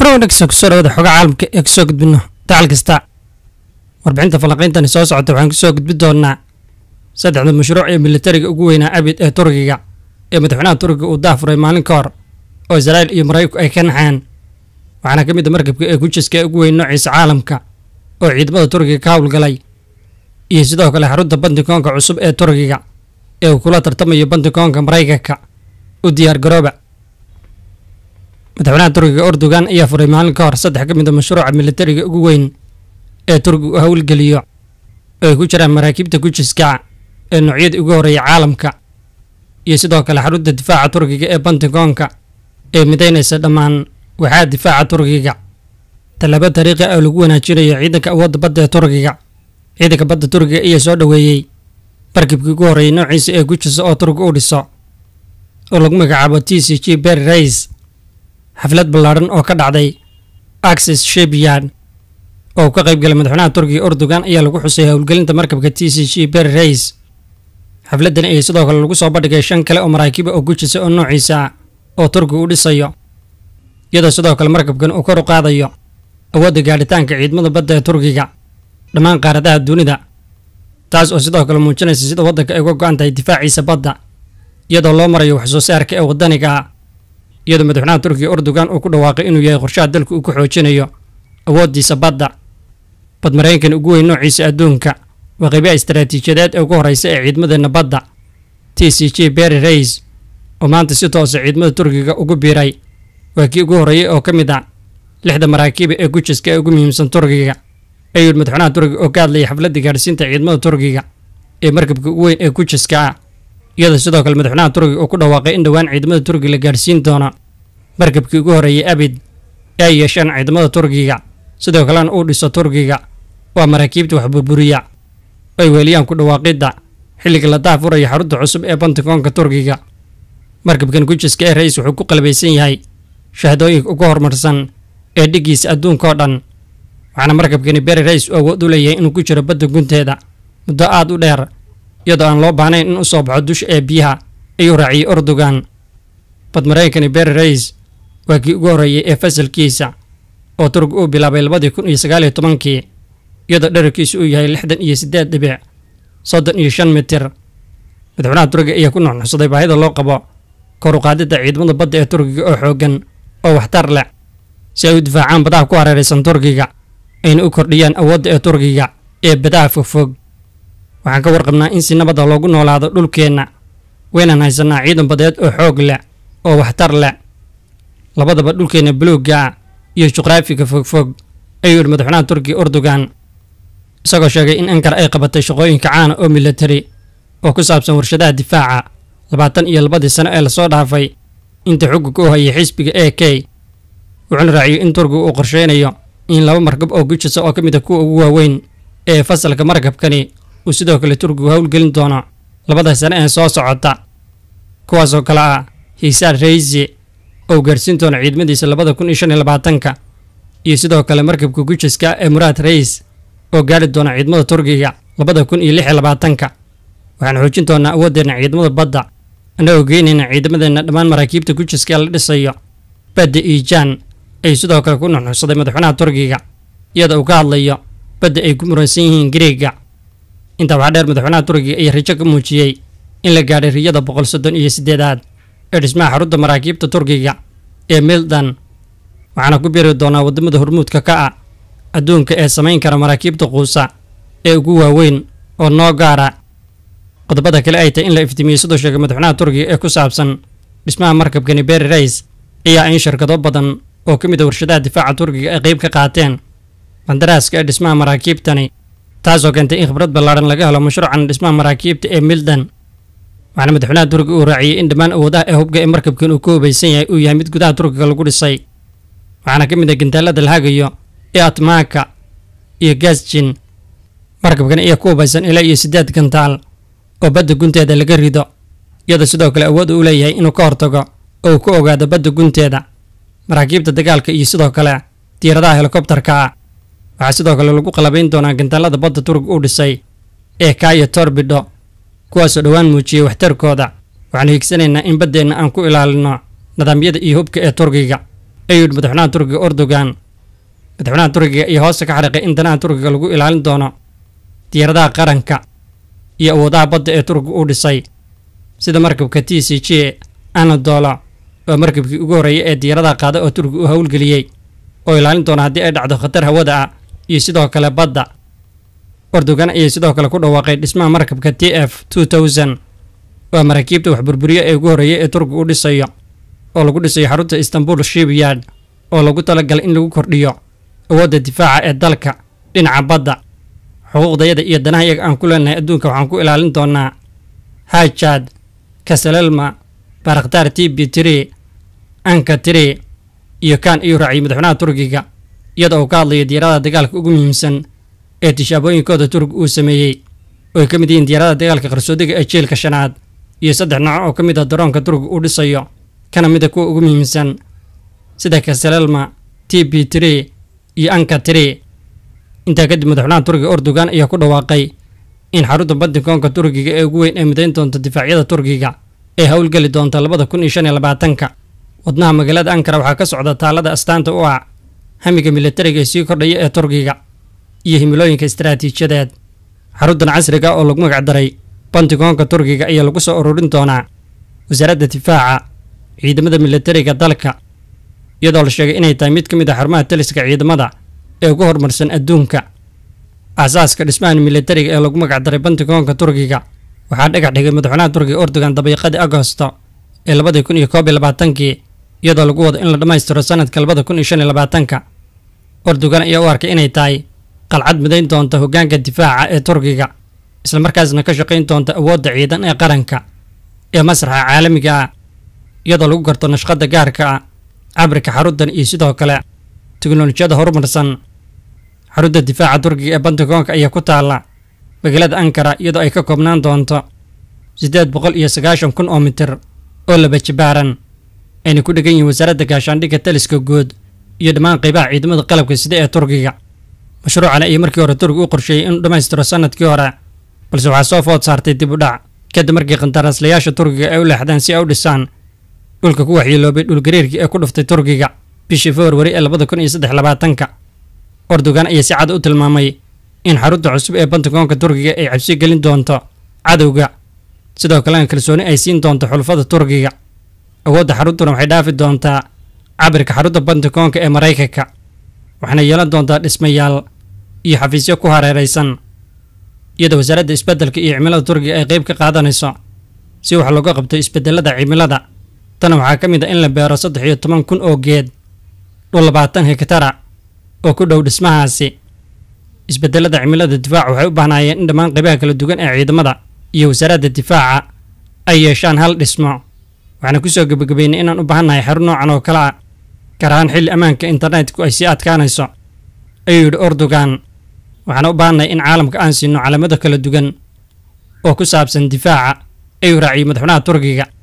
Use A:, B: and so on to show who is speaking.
A: waana wanaagsan kusoo dhawada xogaa caalamka ee kusoo gudbino dacal kasta warbixinta falanqayntani soo socota waxaan kusoo gudbi doonaa saddexda mashruuc ee militariga ugu weynaa abid ee turkiga ee madaxweynaha turkiga uu daafuray maalin ka hor oo israa'iil iyo maraykanku ay ka naxeen waxaana ka mid a markabka ee gujiska ee ugu weyn noociisa caalamka oo ciidamada turkiga ka howlgalay iyo sidoo kale xarunta bandikoonka cusub ee turkiga ee uu kula tartamayo bandikoonka maraykanka u diyaar garooba madaxweynaha turkiga erdogan ayaa furay maalin ka hor saddex ka mid a mashruuca militariga ugu weyn ee turkiga uu howlgeliyo oo ay ku jiraan maraakiibta gujiska ee noocyadii ugu horreeya caalamka iyo sidoo kale xarunta difaaca turkiga ee bandikoonka ee midaynaysa dhammaan waxaa difaaca turkiga tallaabo tariiqi oo lagu wanaajinayo ciidanka awoodda badda ee turkiga ciidanka badda turkiga ayaa soo dhoweeyey markibkii ugu horreeyay noociisa ee gujisa oo turkiga u dhiso oo lagu magacaabo t c g berry rays xaflad ballaadhan oo ka dhacday axis shipyard oo uu ka qayb galay madaxweynaha turkiga erdogan ayaa lagu xusay howlgelinta markabka t c g berry rays xafladdan ayaa sidoo kale lagu soo bandhigay shan kale oo maraakiiba oo gujisa oo noociisa ah oo turkiga u dhisayo iyadoo sidoo kale markabkan uu kor u qaadayo awoodda gaadhitaanka ciidamada badda ee turkiga dhammaan qaaradaha dunida taas oo sidoo kale muujinaysa sida waddanka ay uga go-an tahay difaaciisa badda iyadoo loo marayo wax soo saarka ee waddaniga ah iyadoo madaxweynaha turkiga erdogan uu ku dhawaaqay inuu yahay qorshaha dalka uu ku xoojinayo awooddiisa badda bad maraykankan ugu weyn noociisa adduunka waa qaybaha istaraatiijiyadeed ee ugu horreysa ee ciidamadeenna badda t c g berry rays oo maanta si toosa ciidamada turkiga ugu biiray waa kii ugu horreeyey oo ka mid ah lixda maraakiiba ee gujiska ee ugu muhiimsan turkiga ayuu yidhi madaxweynaha turkiga oo ka hadlayay xafladda gaadhsiinta ciidamada turkiga ee markabka ugu weyn ee gujiska ah iyadoo sidoo kale madaxweynaha turkiga uu ku dhawaaqay in dhowaan ciidamada turkiga la gaadhsiin doono markabkii ugu horreeyay abid ee ay yeeshaan ciidamada turkiga sidoo kalena uu dhiso turkiga waa maraakiibta wax burburiya oo ay weeliyaan ku dhawaaqidda xilliga la daafuraya xarunta cusub ee bantikoonka turkiga markabkan gujiska ee ra-is wuxuu ku qalbaysan yahay shahdooyinka ugu horumarsan ee dhiggiisa adduunka oo dhan waxaana markabkani beri rais u awood u leeyahay inuu ku jiro badda gunteeda muddo aad u dheer iyadoo aan loo baahnayn in u soo baxo dusha ee biyaha ayuu raaciyey erdogan bad maraykankani beri rais waa kii ugu horreeyey ee fasalkiisa oo turki uu bilaabay labadii kun iyo sagaal iyo tobankii iyadoo dherarkiisu uu yahay lixdan iyo siddeed dhibic soddon iyo shan mitir madaxweynaha turkiga ayaa ku nuxnuxsaday baahida loo qabo kor u qaadidda ciidamada badda ee turkiga oo xooggan oo waxtar leh si ay u difaacaan badaha ku hareeraysan turkiga ayna u kordhiyaan awoodda ee turkiga ee badaha fogfog waxaan ka warqabnaa in si nabada loogu noolaado dhulkeenna waynaan haysanaa ciidan badeed oo xoog leh oo waxtar leh labadaba dhulkeenna buluugga ah iyo juqraafiga fogfog ayuu yidhi madaxweynaha turkiga erdogan isagoo sheegay in ankara ay qabatay shaqooyinka caana oo militari oo ku saabsan warshadaha difaaca labaatan iyo labadii sano ee lasoo dhaafay inta xukunka u hayay xisbiga a k wuxuuna raaciyey in turkiga uu qorsheynayo in laba markab oo gujisa oo ka mid a kuwa ugu waaweyn ee fasalka markabkani uu sidoo kale turkigu howlgelin doono labada sano ee soo socota kuwaasoo kale ah hiisaar raysi oo gaadhsiin doona ciidamadiisa labada kun iyo shan iyo labaatanka iyo sidoo kale markabka gujiska ee muraad rays oo gaadhi doona ciidamada turkiga labada kun iyo lix iyo labaatanka waxaan xoojin doonaa awoodeenna ciidamada badda annagoo geynayna ciidamadeenna dhammaan maraakiibta gujiska ee la dhisayo badda iijaan ayuu sidoo kale ku nuxnuxsaday madaxweynaha turkiga iyada uu ka hadlayo badda ay ku muransan yihiin gariega intaa waxaa dheer madaxweynaha turkiga ayaa rajo ka muujiyey in la gaadhay riyada boqol soddon iyo siddeedaad ee dhismaha xarunta maraakiibta turkiga ee mildan waxaana ku biiri doonaa waddamada hormuudka ka ah adduunka ee samayn kara maraakiibta quusa ee ugu waaweyn oo noo gaara qodobada kale ay tahay in la iftiimiyey sidoo sheegay madaxweynaha turkiga ee ku saabsan dhismaha markabkani berry rays ayaa in shirkado badan oo ka mid a warshadaha difaaca turkiga ay qayb ka qaateen bandaraaska ee dhismaha maraakiibtani taasoo keentay in khibrad ballaadhan laga helo mashruucan dhismaha maraakiibta ee mildan waxaana madaxweynaha turkiga uu raaciyey in dhammaan awoodaha ee hubka ee markabkan uu ku hubaysan yahay uu yahay mid gudaha turkiga lagu dhisay waxaana ka mid ah gantaalada la hagayo ee atmaaka iyo gasjin markabkan ayaa ku hubaysan ilaa iyo siddeed gantaal oo badda gunteeda laga rido iyadoo sidoo kale awood uu leeyahay inuu ka hortago oo uu ku ogaado badda gunteeda maraakiibta dagaalka iyo sidoo kale diiradaha helikobtarka ah waxaa sidoo kale lagu qalabayn doonaa gantaalada badda turkiga uu dhisay ee kaayo torbido kuwaasoo dhowaan muujiyey waxtarkooda waxaanu hiigsanaynaa in baddeenna aan ku ilaalino nidaamyada iyo hubka ee turkiga ayuu yidhi madaxweynaha turkiga erdogan madaxweynaha turkiga iyo hoosta ka xariiqay in danaha turkiga lagu ilaalin doono diyaaradaha qaranka iyo awoodaha badda ee turkiga uu dhisay sida markabka t c j anadolo oo markabkii ugu horreeyay ee diyaaradaha qaada oo turkiga u howlgeliyey oo ilaalin doona haddii ay dhacdo khatar hawada ah iyo sidoo kale badda erdogan ayay sidoo kale ku dhawaaqay dhismaha markabka t f two thousand waa maraakiibta wax burburiya ee ugu horreeyay ee turkiga u dhisayo oo lagu dhisayo xarunta istanbul shipyard oo lagu talagalay in lagu kordhiyo awoodda difaaca ee dalka dhinaca badda xuquuqdayada iyo danaha iyaga aan ku leenahay adduunka waxaan ku ilaalin doonaa hajad kasalelma baraktar t b tree anka tree iyo kan iyuu raaciyay madaxweynaha turkiga iyadoo uu ka hadlayo diyaaradaha dagaalka ugu muhiimsan ee tishaabooyinkooda turkiga uu sameeyey oo ay ka mid yihiin diyaaradaha dagaalka qarsoodiga ee jeelka shanaad iyo saddex nooc oo ka mid ah daroonka turkiga uu dhisayo kana mid a kuwa ugu muhiimsan sida kasalelma t b tree iyo anka tree intaa kadib madaxweynaha turkiga erdogan ayaa ku dhawaaqay in xarunta bantikoonka turkiga ee ugu weyn ee midayn doonta difaacyada turkiga ee howlgeli doonta labada kun iyo shan iyo labaatanka wadnaha magaalada ankara waxaa ka socda taalada astaanta u ah hamiga militariga ee sii kordhaya ee turkiga iyo himilooyinka istaraatiijiyadeed xaruntan casriga oo lagu magac daray bantikoonka turkiga ayaa lagu soo ururin doonaa wasaaradda difaaca ciidamada militariga dalka iyadoo la sheegay inay tahay mid ka mid ah xarumaha taliska ciidamada ee ugu horumarsan adduunka aasaaska dhismahan militariga ee lagu magac daray bantikoonka turkiga waxaa dhagax dhigay madaxweynaha turkiga erdogan dabiiqadii agosto ee labadii kun iyo koob iyo labaatankii iyadoo lagu wado in la dhammaystiro sanadka labada kun iyo shan iyo labaatanka erdogan ayaa u arkay inay tahay qalcad midayn doonta hoggaanka difaaca ee turkiga islamarkaasna ka shaqayn doonta awoodda ciidan ee qaranka ee masraxa caalamiga ah iyadoo lagu garto nashqadda gaarka ah cabirka xaruntan iyo sidoo kale teknolojiyada horumarsan xarunta difaaca turkiga ee bantikoonka ayaa ku taalla magaalada ankara iyadoo ay ka koobnaan doonto siddeed boqol iyo sagaashan kun oo mitir oo laba jibaaran ayna ku dhegan yihiin wasaaradda gaashaandhigga taliska guud iyo dhammaan qaybaha ciidamada qalabka sida ee turkiga mashruucan ayay markii hore turkiga u qorsheeyey inuu dhammaystiro sanadkii hore balse waxaa soo food saartay dib u dhac kadib markii qandaraaslayaasha turkiga ay u leexdeen si ay u dhisaan dhulka ku waxyeeloobay dhulgariirkii ee ku dhuftay turkiga bishii februari ee labada kun iyo saddex labaatanka erdogan ayaa si cad u tilmaamay in xarunta cusub ee bantikoonka turkiga ay cabsi gelin doonto cadowga sidoo kalena kalsooni ay siin doonto xulfada turkiga awoodda xaruntuna waxay dhaafi doontaa cabirka xarunta bantikoonka ee maraykanka waxaana yeelan doontaa dhismayaal iyo xafiisyo ku hareeraysan iyadoo wasaaradda isbeddelka iyo cimilada turkiga ay qayb ka qaadanayso si wax looga qabto isbeddelada cimilada tana waxaa ka mid ah in la beero saddex iyo toban kun oo geed dhul labaatan hektara oo ku dhow dhismahaasi isbeddelada cimilada difaaca waxay u baahnaayeen in dhammaan qaybaha kala duwan ee ciidamada iyo wasaaradda difaaca ay yeeshaan hal dhismo waxaana kusoo gebagabeynay inaan u baahannahay xarun noocan oo kale ah gaar ahaan xilli ammaanka internetku ay sii adkaanayso ayuu yidhi erdogan waxaana u baahannahay in caalamka aan siino calaamado kala duwan oo ku saabsan difaaca ayuu raaciyey madaxweynaha turkiga